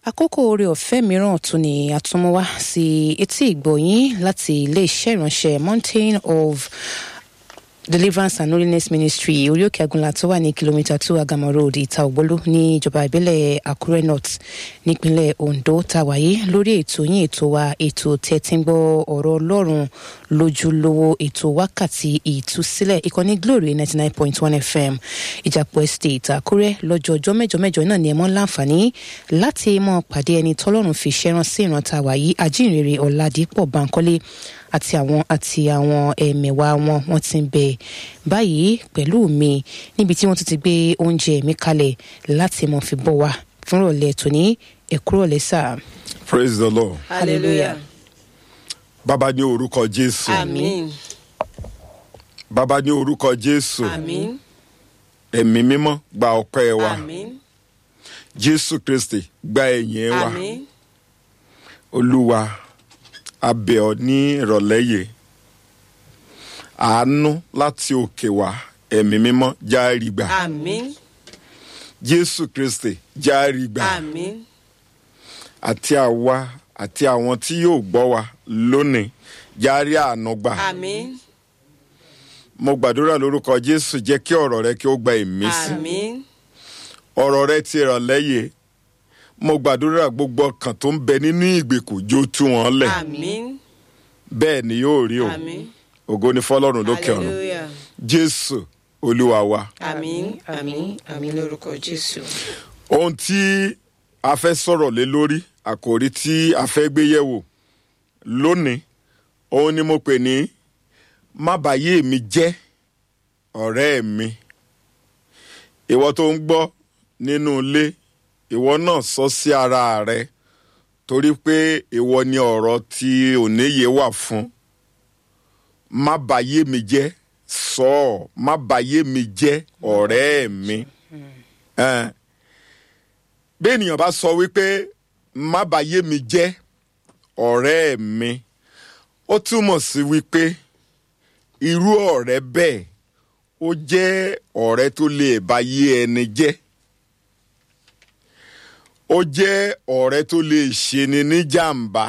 àkókò oore ọ̀fẹ́ mìíràn tún ni àtúnmọ́wá sí etí ìgbọ̀yìn láti iléeṣẹ́ ìránṣẹ́ mountain of deliverance and holiness ministry orí òkè agunla tó wà ní kìlómítà two agama road ìta ògbólú ní ìjọba ìbílẹ̀ àkúrẹ́ north nípínlẹ̀ ondo tàwáyé lórí ètò yín ètò wa ètò tẹ́tí ń gbọ́ ọ̀rọ̀ ọlọ́run lójúlówó ètò wákàtí ìtúsílẹ̀ ìkànnì glory ninety nine point one fm ìjàpọ̀ estate àkúrẹ́ lọ́jọ́ ọjọ́ mẹ́jọ mẹ́jọ náà ni ẹ mọ́ láǹfààní láti mọ́ pàdé ẹni tọ́lọ́run fi ṣẹ́ràn sí ìrántá wàyí ajínrere ọ̀làdìpọ̀ bankole àti àwọn àti àwọn ẹ̀mẹ̀wá wọn wọ́n ti ń bẹ báyìí pẹ̀lú mi níbi tí wọ́n tún ti gbé oúnjẹ mi kalẹ̀ láti mọ̀ fi bọ̀ wá fún ìrọ̀lẹ́ tòní ẹ̀kúrọ̀lẹ́ sà. praise the lord hallelujah bàbá ní orúkọ jésù àmín bàbá ní orúkọ jésù àmín ẹ̀mí mímọ́ gba ọpẹ́ wa àmín jésù kristi gba ẹ̀yìn wa àmín olúwa abẹ́ ọ ní ìrọ̀lẹ́ yìí àánú láti òkè wá ẹ̀mí mímọ́ járí gbà àmín jésù kristi járí gbà àmín àti àwa àti àwọn tí yóò gbọ́ wa lónìí járí àánú gbà àmín mo gbàdúrà lórúkọ jésù jẹ́ kí ọ̀rọ̀ rẹ kí ó gba ìmísí àmín ọ̀rọ̀ rẹ ti ìrọ̀lẹ́ yìí mo gbàdúrà gbogbo ọkàn tó ń bẹ nínú ìgbèkùn jó tú wọn lẹ̀ àmín bẹ́ẹ̀ ni yóò rí o àmín ògo ni fọlọ́run lókè ọ̀run hallelujah jésù olúwa wa. àmín àmín àmín lórúkọ jésù. ohun tí a fẹ́ sọ̀rọ̀ lé lórí àkòrí tí a fẹ́ gbé yẹ̀wò lónìí òun ni mo pè ní má bàyé mi jẹ́ ọ̀rẹ́ mi ìwọ tó ń gbọ́ nínú ilé ìwọ náà sọ sí ara rẹ torí pé ìwọ ni ọ̀rọ̀ tí òníye wà fún má bàyé mi jẹ́ sọ ọ́ má bàyé mi jẹ́ ọ̀rẹ́ mi. Eh, bí ènìyàn bá sọ wípé má bàyé mi jẹ́ ọ̀rẹ́ mi ó túmọ̀ sí wípé irú ọ̀rẹ́ bẹ́ẹ̀ ó jẹ́ ọ̀rẹ́ tó lè báyé ẹni jẹ́ ó jẹ́ ọ̀rẹ́ tó lè ṣeni ní jàǹbá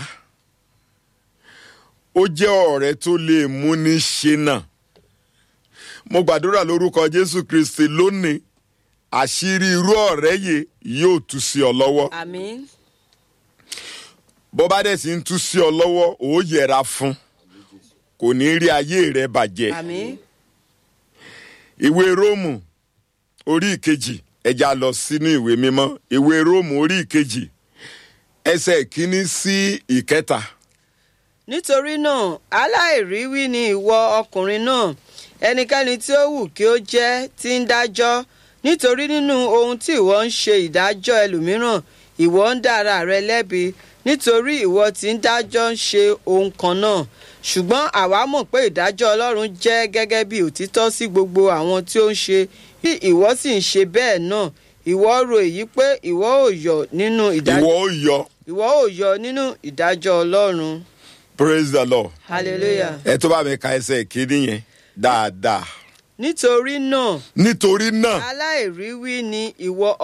ó jẹ́ ọ̀rẹ́ tó lè múni ṣìnà mo gbàdúrà lórúkọ jésù kristi lónìí àṣírí irú ọ̀rẹ́ yìí yóò tú sí ọ lọ́wọ́ àmín bó bá dẹ̀ sì ń tú sí ọ lọ́wọ́ ó yẹra fún kò ní rí ayé rẹ bàjẹ́ àmín ìwé róòmù orí ìkejì ẹja lọ sínú ìwé mímọ́ ìwé róòmù orí ìkejì ẹsẹ̀ ìkíní sí ìkẹta nítorí náà aláìríwí ni ìwọ ọkùnrin náà ẹnikẹ́ni tí ó wù kí ó jẹ́ tí ń dájọ́ nítorí nínú ohun tí ìwọ ń ṣe ìdájọ́ ẹlòmíràn ìwọ ń dá ara rẹ lẹ́bi nítorí ìwọ tí ń dájọ́ ń ṣe ohun kan náà ṣùgbọ́n àwa mọ̀ pé ìdájọ́ ọlọ́run jẹ́ gẹ́gẹ́ bí òtítọ́ sí gbogbo àwọn tí ó ń ṣe bí ìwọ sì ń ṣe bẹ́ẹ̀ náà ìwọ rò èyí pé ìwọ ò yọ nínú ìdájọ́ ìwọ ó yọ ìwọ ò yọ nínú ìdájọ́ ọlọ́run praise the lord hallelujah. ẹ tó bá mi ka ẹsẹ̀ ìkíní yẹn dáadáa nítorí náà nítorí náà aláìríwí ni ìwọ